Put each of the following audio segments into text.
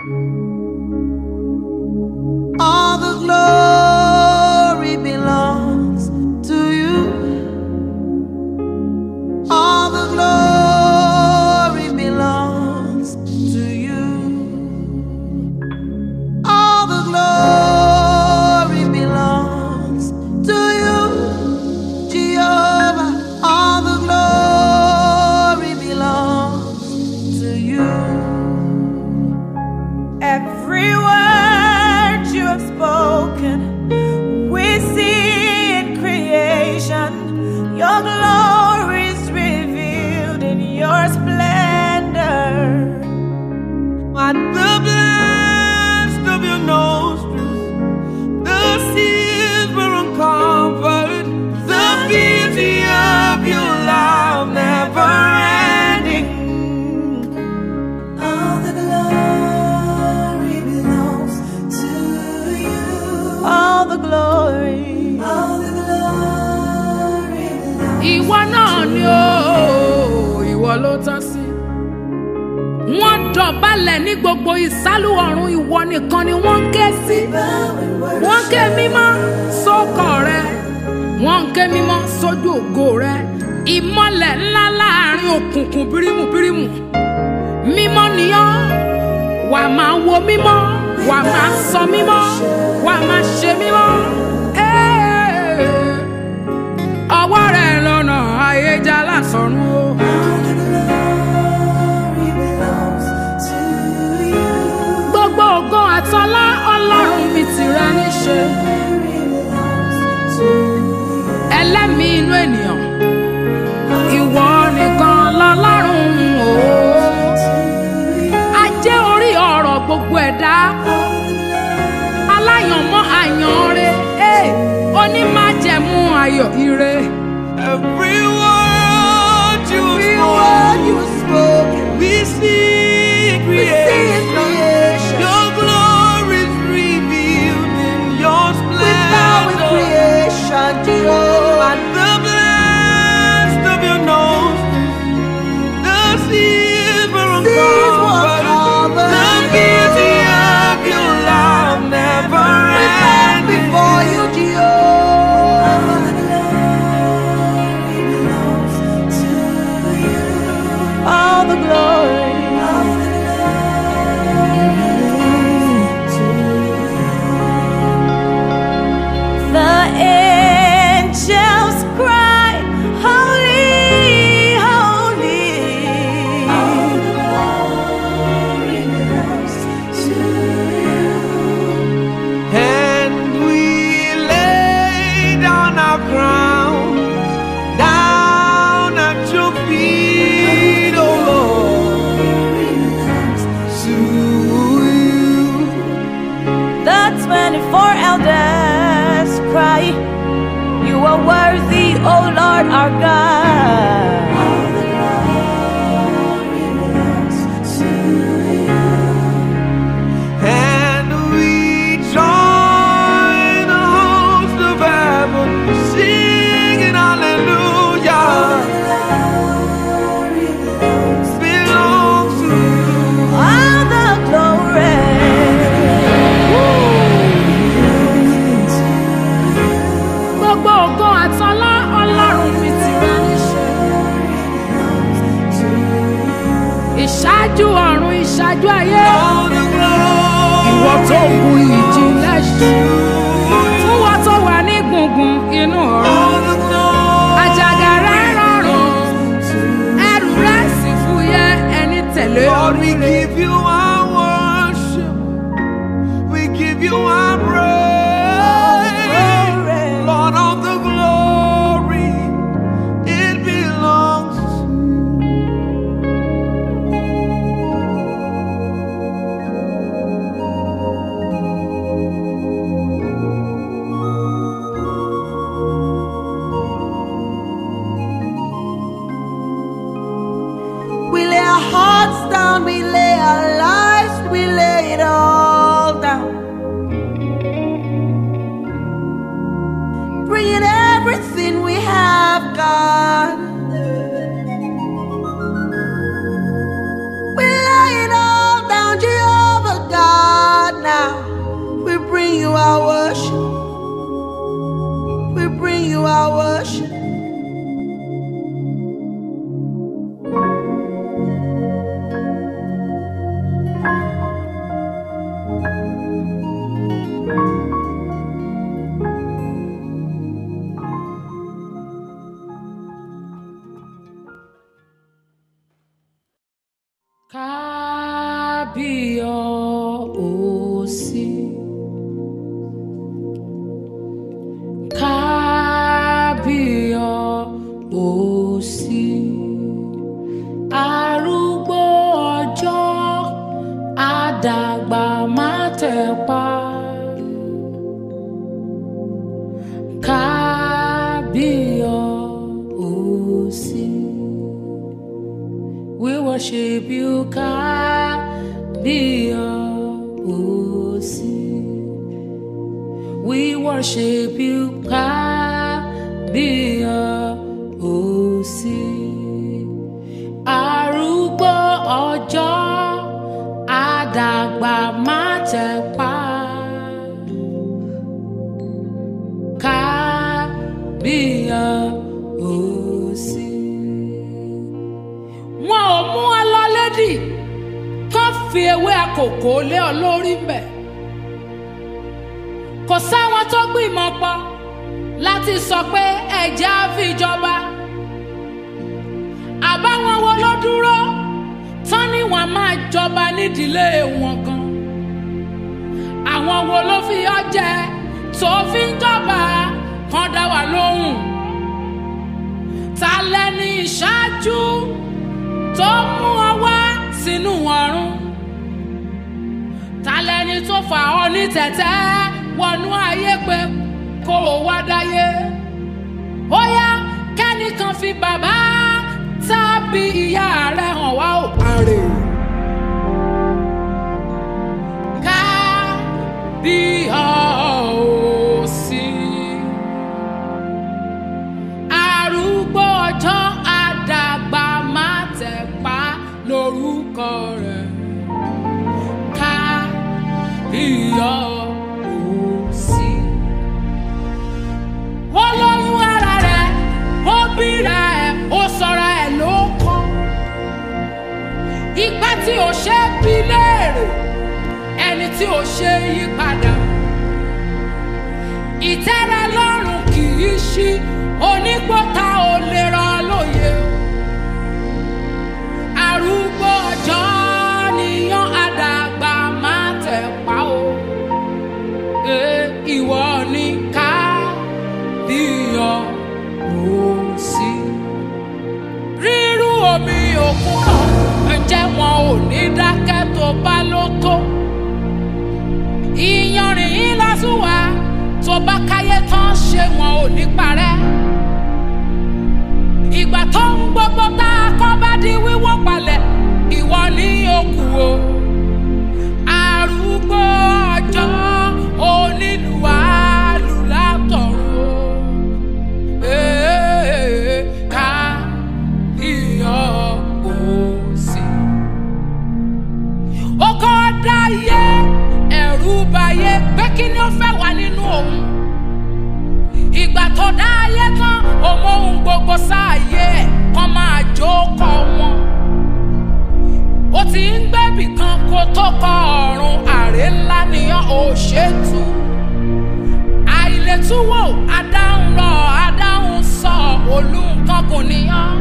All the glory belongs to you. All the glory belongs to you. All the glory belongs to you, Jehovah. All the glory belongs to you. Every word you have spoken, we see in creation. Your glory is revealed in your splendor. At the blast of your nostrils, the seas were uncovered. The beauty of your love never ending. All the glory belongs to you. All the glory. All the glory belongs ìwọ náà ni ó ìwọ ló tán sí. wọ́n dọ̀bálẹ̀ ní gbogbo ìsálú ọ̀run ìwọ nìkan ni wọ́n ń ké sí. wọ́n ń ké mímọ́ sókọ̀ rẹ wọ́n ń ké mímọ́ sójú ògo rẹ ìmọ̀lẹ̀ ńlá láàrin òkùnkùn bírímù bírímù mímọ́ nìyọ́ wà máa wo mímọ́ wà máa sọ mímọ́ wà máa ṣe mímọ́. Ẹ́ẹ̀ ọwọ́ rẹ̀ lọ́nà ayéjà lásọ̀run o. gbogbo ògo àtọlá ọlọ́run mi tìrẹ níṣe. ẹlẹ́mìí inú ènìyàn ìwọ nìkan lọ́lọ́run o. ajé orí ọ̀rọ̀ gbogbo ẹ̀dá aláyànmọ́ àyànre onímájẹ̀mú ayọ̀ ire. Every word you have spoken, we see in creation. Your glory is revealed in your splendor. At the blast of your nostrils, the seas were uncovered. The beauty of your love never ending. Before you, All the glory. The angels cry, Holy, Holy. And we lay down our crowns, down at your feet, oh Lord. To you. The 24 elders cry, You are worthy, O Lord our God. And we join the host of heaven, singing hallelujah. Belongs to you. All the glory. gbogbo ògo àtọlá ọlọ́run mi tìrẹ níṣe. ìṣáájú ọ̀run ìṣáájú ayé All the glory. ìwọ tó bu ìjìnlẹ̀ ṣe fún wọn tó wà ní gbùngbùn inú ọ̀run All the glory. àjàgà rẹ̀ rọrùn ẹrù rẹ̀ sì fúyẹ́ ẹni tẹ̀lé Lord, we orí rẹ̀. give you our worship. We give you our praise. Lord of the glory, it belongs to We lay our hearts down, we lay our lives. kábíyọ̀ọ́sí. kábíyọ̀ọ́sí. arúgbó ọjọ́ àdàgbà má tẹ̀pa. kábíyọ̀ọ́sí. We worship you, kábíyọ̀ọ́sí. We worship you, kábíyọ̀ọ́sí. Arúgbó ọjọ́ àdàgbà má tẹ̀pa. Kábíyọ̀ọ́sí. Wọn ò mú ọ lọ lédì kán fi ewé àkókò lé ọ lórí mbẹ̀ kò sáwọn tó gbìmọ̀ pọ̀ láti sọ pé ẹ̀jẹ̀ á fi jọba àbáwọn wo ló dúró tán ni wọ́n máa jọba nídìílé wọn gan àwọn wo ló fi ọ jẹ tó fi ń jọba kan dá wa lóhùn ta lẹni ìṣáájú tó mú ọ wá sínú ọ̀run ta lẹni tó fà ọ ní tẹ̀tẹ́ wọnú ayé pé kó o wá dáyé ó yá kẹ́nìkan fi bàbá tàbí ìyá rẹ̀ hàn wá ò àrè. ká bí ọ̀ọ́sí arúgbó ọjọ́ àdàgbà má tẹ̀ pa lórúkọ rẹ̀ ká iyọ̀ òsì. ó lóyún ara rẹ̀ ó bíra ẹ̀ ó sọra ẹ̀ ló kọ́. ìgbà tí ò ṣe é bí léèrè ẹni tí ò ṣe é yí padà. ìtẹ́rẹ lọ́rùn kì í ṣí onígbọ́ta ò lè rọ lóye. arúgbó ọjọ́ níyàn àdàgbà má tẹ̀ pa o. Ẹ ìwọ ni ká bíyọ̀ òsì. rírú omi òkun náà ǹjẹ́ wọn ò ní dákẹ́ tó bá ló tó. ìyanrìn yín lásùwà tó bá káyé tán ṣé wọn ò ní parẹ́. ìgbà tó ń gbogbo tá a kọ́ bá di wíwọ́ palẹ̀ ìwọ ní òkú o. arúgbó ọjọ́ onílùwàlù látọ̀run Ee, ká iyọ̀ òsì. ó kọ́ dáyé ẹ̀rù bayé pé kí ni ó fẹ́ wà nínú òun ìgbà tó dáyé tán òun ohun gbogbo sáàyè ẹ̀ kàn máa jókòó wọn ó ti ń gbẹ́bì kan kó tó kọ ọ̀run àrè ńlá nìyàn ò ṣètú àìlètúwò adáhùn lọ adáhùn sọ olùkọ́kùn nìyàn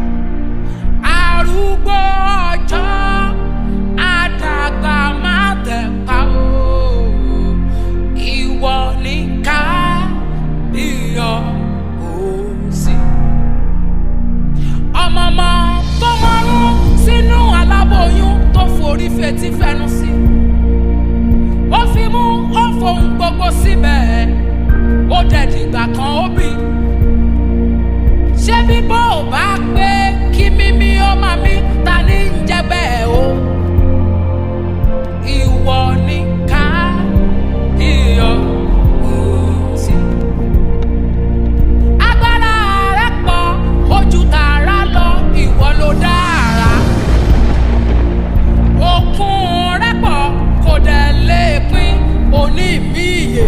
arúgbó ọjọ́ àdàgbà má tẹ̀ pa o ìwọ ní ká iyọ̀ òsì ọmọọmọ tó mọ́rún sínú aláboyún tó forí fetí fẹnu sí. ó fi mú ó fohùn gbogbo síbẹ̀ ó dẹ̀ dìgbà kan ó bì. ṣé bíbọ́ ò bá pé kí mímí ó máa mí ta ní ń jẹ́ bẹ́ẹ̀ o. ìwọ ni ká iyọ̀ òsì agbára rẹ pọ̀ ojú tààrà lọ ìwọ ló dára òkun rẹ pọ̀ kò dẹ̀ lè pín òní mi ìyè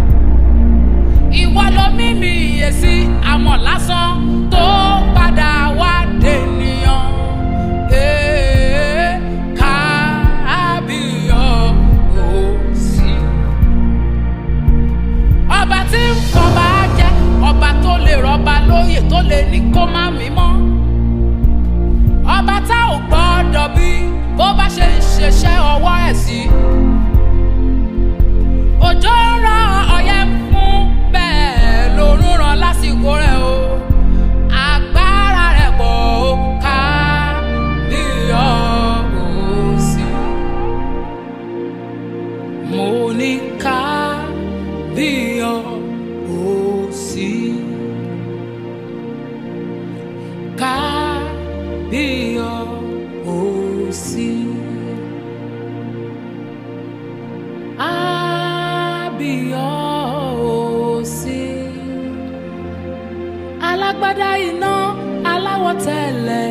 ìwọ ló mímì ìyè sí àmọ́ lásán tó padà wá dènìyàn Ee, sí. òjò ń rọ ọyẹ́ ń fún bẹ́ẹ̀ lòún ràn lásìkò rẹ̀ o. agbára rẹ̀ pọ̀ ó ká bí ọ̀hún sí. mo ní ká bí ọ̀hún sí. ká bí ọ̀hún sí. Abíọ́sí alágbádá iná aláwọ̀ tẹ̀lẹ̀